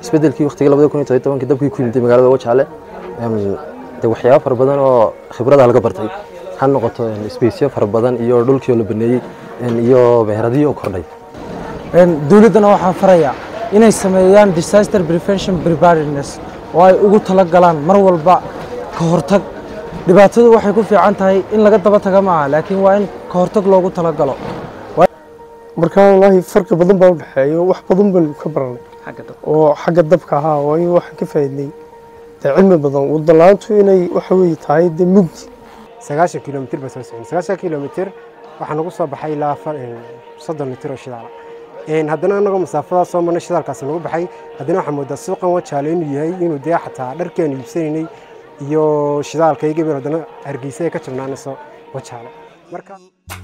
isbedelkii waqtigii labada kun iyo todobiyo tobankii dabkii ku yimid magaalada wajaale de waxyaabo fara badan oo khibrada laga bartay ha noqoto sbeysyo fara badan iyo dhulkii oo la baneeyey iyo meheradihii oo kordhay dowladdana waxaan farayaa inay sameeyaan disaster prevention preparedness oo ay ugu tala galaan mar walba ka hortag dhibaatadu waxay ku fiican tahay in laga daba taga maaha laakiin waa in ka hortag loogu talagalo markaa wallaahi farqi badan baa u dhexeeya wax badan baynu ka baranay oo xagga dabka ahaa oo in waxaan ka faa'iidnay dee cilmi badan wadalaantu inay waxa weeye tahay dee mugdi sagaashan kilomitir baa soo socon sagaashan kilomitir waxaa nagu soo baxay ilaa soddon mitir oo shidaala haddana anagoo masaafadaas soo marnay shidaalkaasi nagu baxay haddana waxaa moodaa suuqan wajaale inuu yahay inuu dee xataa dharkeenu iibsanaynay iyo shidaalka iyo gabar haddana hargeysa ay ka jabnaanayso wajaale marka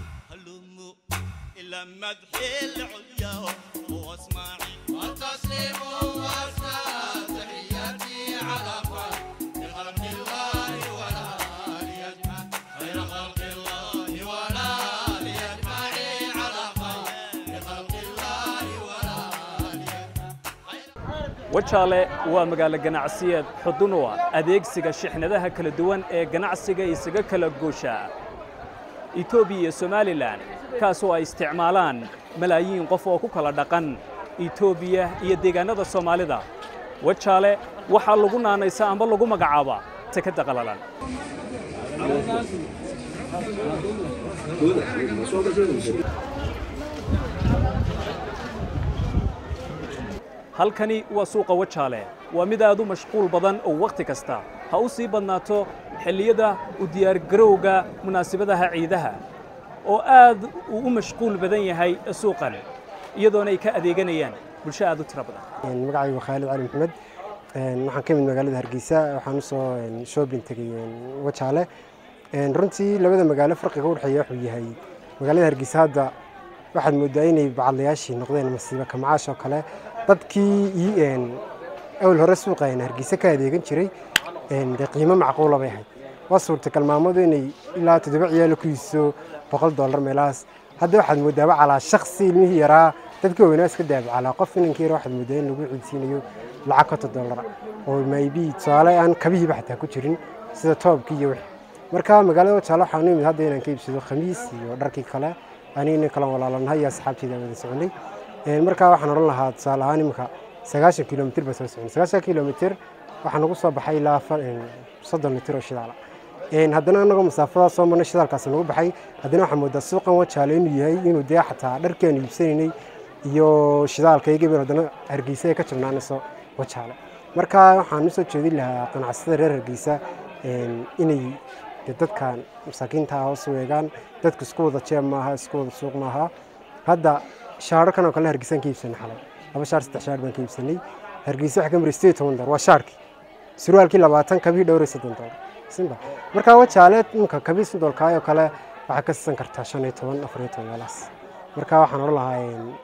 مدح العليا واسمعي والتسليم واسمع تحياتي على خلق الله ولا ليجمع خير خلق الله ولا ليجمع على خلق الله ولا wajaale waa magaalo ganacsiyeed xudun u ah adeegsiga shixnadaha kala duwan ee ganacsiga isaga kala goosha etoobiya iyo somalilan kaasoo ay isticmaalaan malaayiin qof oo ku kala dhaqan etoobiya iyo deegaannada soomaalida wajaale waxaa lagu naanaysaa amba lagu magacaabaa sekadda qalalan halkani waa suuqa wajaale waa mid aad u mashquul badan oo wakhti kasta ha u sii badnaato xilliyada u diyaargarowga munaasabadaha ciidaha oo aad uu u mashquul badan yahay suuqan iyadoona ay ka adeeganayaan bulsho aad u tiro badan magacaygu khaalid cali maxamed waxaan ka mid magaalada hargeysa waxaan usoo shoobin tegay wajaale runtii labada magaalo farqiga u dhexeeya wuxuu yahay magaalada hargeysa hadda waxaad moodaa inay bacadlayaashii noqdeen masiibo kamacaash oo kale dadkii awal hore suuqa hargeysa ka adeegan jiray dee qiimo macquula bay ahayd waa suurtagal maamadu inay ilaa toddoba ciyaalo ku iiso boqol dollar meelahaas hadda waxaad moodaaba calaa shaksi ilmihii yaraa dadka weynaa iska daabacalaa qof inankii yara waxaad moodaa in lagu ciidsiinayo lacag konton dollara oo maybi tusaale aan kabihiiba xataa ku jirin sida toobkii iyo wixii marka magaalada wajaale waxaan u imid hadda inaan ka iibsado khamiis iyo dharkii kale aniga nin kala walaalanahay iyo asxaabteeda wada soconay markaa waxaan odhan lahaa tusaale ahaan imika sagaashan kilomitir baa soo socon sagaashan kilomitir waxaa nagu soo baxay ilaa soddon mitir oo shidaala haddana anagoo masaafadaas soo marnay shidaalkaasi nagu baxay haddana waxaa moodaa suuqan wajaale inuu yahay inuu dee xataa dharkeenu iibsanaynay iyo shidaalka iyo gabar haddana hargeysa ay ka jabnaanayso wajaale marka waxaan usoo jeedin lahaa ganacsatada reer hargeysa inay dadkan masaakiinta hoos weegaan dadku isku wada jeeb maaha isku wada suuq maaha hadda shaararkan oo kale hargeysaan ka iibsanay xalay laba shaar saddex shaar baan ka iibsanay hargeysa waxa ka maray sideed toban dolar waa shaarkii surwaalkii labaatan kabii dhowray soddon dolar simba markaa wajaale ninka kabii sodolkaayoo kale waxaa ka siisan kartaa shan iyo toban afar iyo toban meelahaas marka waxaan odhan lahaa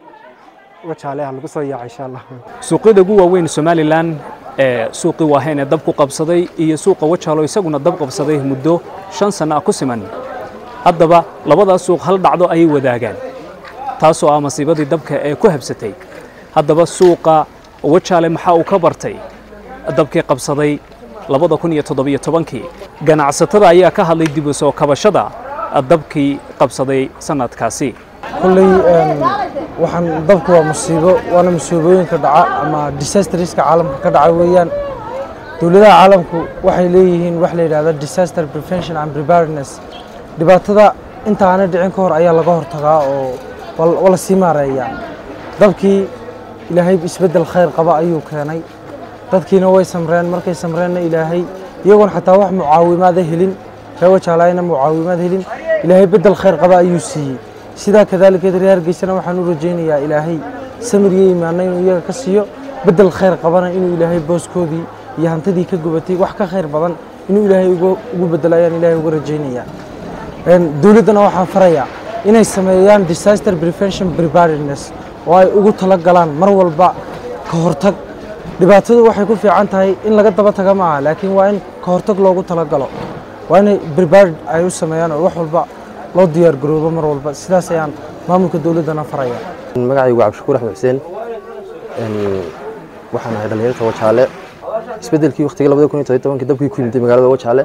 wajaale ha lagu soo yaaca insha allah suuqyada ugu waaweyn somalilan ee suuqii waaheen ee dab ku qabsaday iyo suuqa wajaalo isaguna dab qabsaday muddo shan sanno ah ku siman haddaba labadaas suuq hal dhacdo ayay wadaagaan taasoo ah masiibadii dabka ee ku habsatay haddaba suuqa wajaale maxaa uu ka bartay dabkii qabsaday labada kun iyo toddobiyo tobankii ganacsatada ayaa ka hadlay dib u soo kabashada dabkii qabsaday sanadkaasi kolley waxaan dabku waa musiibo waana musiibooyinka dhaca ama disasterska caalamka ka dhaca weeyaan dowladaha caalamku waxay leeyihiin wax la yidhahda disaster prevention and preparedness dhibaatada inta aanay dhicin ka hor ayaa laga hortagaa oo waa la sii maareeyaa dabkii ilaahay isbeddel khayr qaba ayuu keenay dadkiina way samreen markay samreenna ilaahay iyagoon xataa wax mucaawimaada helin ree wajaalayna mucaawimaad helin ilaahay beddel khayr qaba ayuu siiyey sidaa kadaalikeed reer hargeysana waxaan u rajaynayaa ilaahay samir iyo imaanna inuu iyaga ka siiyo beddel khayr qabana inuu ilaahay booskoodii iyo hantidii ka gubatay wax ka khayr badan inuu ilaahay ugu beddelo ayaan ilaahay uga rajaynayaa dowladdana waxaan farayaa inay sameeyaan disaster prevention preparedness oo ay ugu tala galaan mar walba ka hortag dhibaatadu waxay ku fiican tahay in laga daba taga maaha laakiin waa in ka hortag loogu talagalo waa inay prepared ay u sameeyaan oo wax walba loo diyaar garoobo mar walba sidaas ayaan maamulka dowladdana faraya magacaygu cabdishakuur axmed xuseen waxaan ahay dhalinyarta wajaale isbedelkii waqtigii labada kun iyo todoba tobankii dabkii ku yimid magaalada wajaale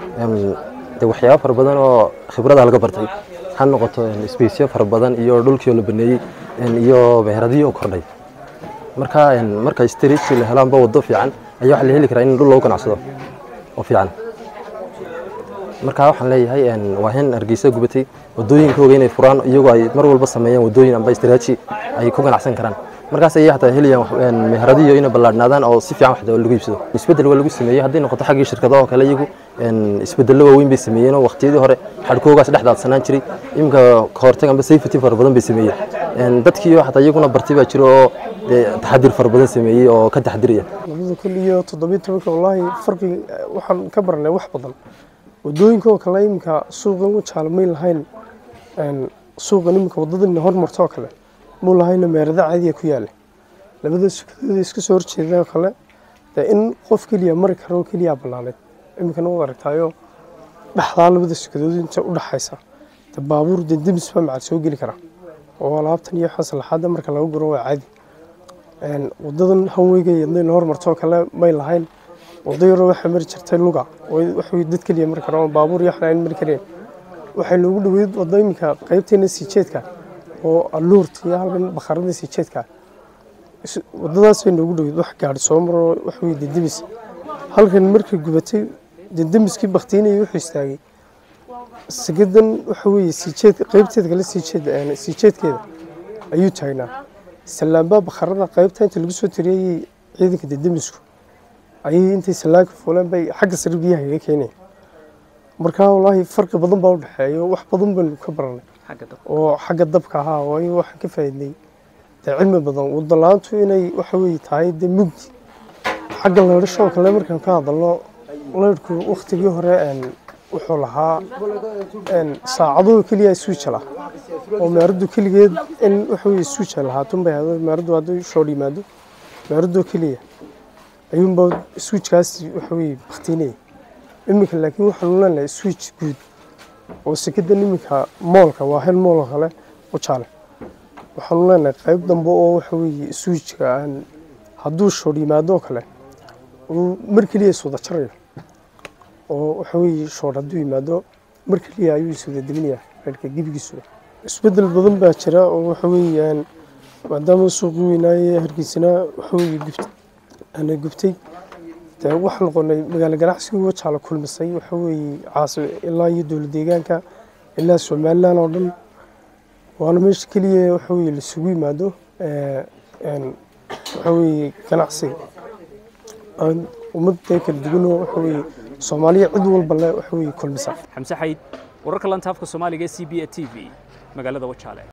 de waxyaabo fara badan oo khibrada laga bartay ha noqoto sbacyo fara badan iyo dhulkii oo la baneeyey iyo beeradii oo kordhay marka marka streetkii la helaanba wado fiican ayaa waxa la heli karaa in dhul lagu ganacsado oo fiican marka waxaan leeyahay waa in hargeysa gubatay wadooyinkooga inay furaan iyagoo ay mar walba sameeyaan wadooyin amba istraaji ay ku ganacsan karaan markaas ayay hataa helayaan meheradiyo inay ballaadhnaadaan oo si fiican waxda lagu iibsado isbeddel waa lagu sameeyey hadday noqoto xaggii shirkadaha oo kale iyagu isbeddello waaweyn bay sameeyeen oo waqtiyadii hore xadhkoogaas dhexdaadsanaan jiray iminka kahortag amba safety fara badan bay sameeyeen dadkii hataa iyaguna bartay baa jira oo taxadir fara badan sameeyey oo ka taxadiraya labada kun iyo toddobiyo tobanka wallaahi farqi waxaan ka baranay wax badan wadooyinka oo kale iminka suuqan wajaale may lahayn suuqan iminka wadadan hormarto oo kale muu lahayna meerada caadiya ku yaala labada sukadooda iska soo horjeeda oo kale dee in qof keliya mari karo oo keliya ballaaneed iminkana waad aragtaayo dhexdaa labada sukadood inta u dhaxaysa de baabuur de demis baa macad soo geli kara oo alaabtan iyo waxaan salaxaada marka laga guro waa caadi wadadan hanweyga yadayna hormarto oo kale may lahayn wado yaroo waxaa mari jirtay luga waxa dad keliya mari karo baabuur iyo waxna aan mari kareen waxay noogu dhaweyd wado iminka qaybteena sii jeedka oo aluurta iyo halkan bakharada sii jeedka wadadaas bay noogu dhaweyd wax gaadhi soo maro waxa weye dendemis halkan markay gubatay dendemiskii baktiinaya wuxuu istaagay sigadan waxa weye sii jeed qaybteeda kale sii jeed sii jeedkeeda ayuu taagnaa salaambaa bakharada qaybta inta lagu soo tiriyayay ciidanka dendemisku ayay intay salaanka fuuleen bay xagga sare biyaha kaga keeneen markaa wallaahi farqi badan baa u dhexeeya wax badan baynu ka baranay oo xagga dabka ahaa waayo waxaan ka faa'iidnay dee cilmi badan wadalaantu inay waxa weye tahay dee mugdi xagga leydhasho oo kale markaan ka hadalno leydhku waktigii hore wuxuu lahaa saacadoo keliya suuja lah oo meeradu keligeed in waxa weye suuja lahaatun bay ahdo meeradu hadduu shoodh yimaado meeradoo keliya ayuunba suujkaas waxa weye baktiinaya iminka laakiin waxaanu leenahay suuj guud oo sekadan iminka moolka waa hel mool oo kale wajaale waxaanu leenahay qayb dambe oo waxa weye suujka aan hadduu shoodh yimaado oo kale uu mar keliya iswada jarayo oo waxa weye shoodh hadduu yimaado mar keliya ayuu iswada deminayaa reerka gebigiisuba isbeddel badan baa jira oo waxa weeyaan maadaama suuqii weynaaye hargeysana waxa weye gubtay ana gubtay dee waxaa noqonay magaalo ganacsigii wajaala kulmisay waxa weeye caasi ilaa iyo dowlad deegaanka ilaa somaliland oo dhan waana meesha keliya waxa weye laisugu yimaado waxa weye ganacsiga ummad dee kala duwanoo waxa weye soomaaliya cid walba le waxa weye kulmisa xamse xayd wararka lantaafka soomaaliga ee c b a t v magaalada wajaale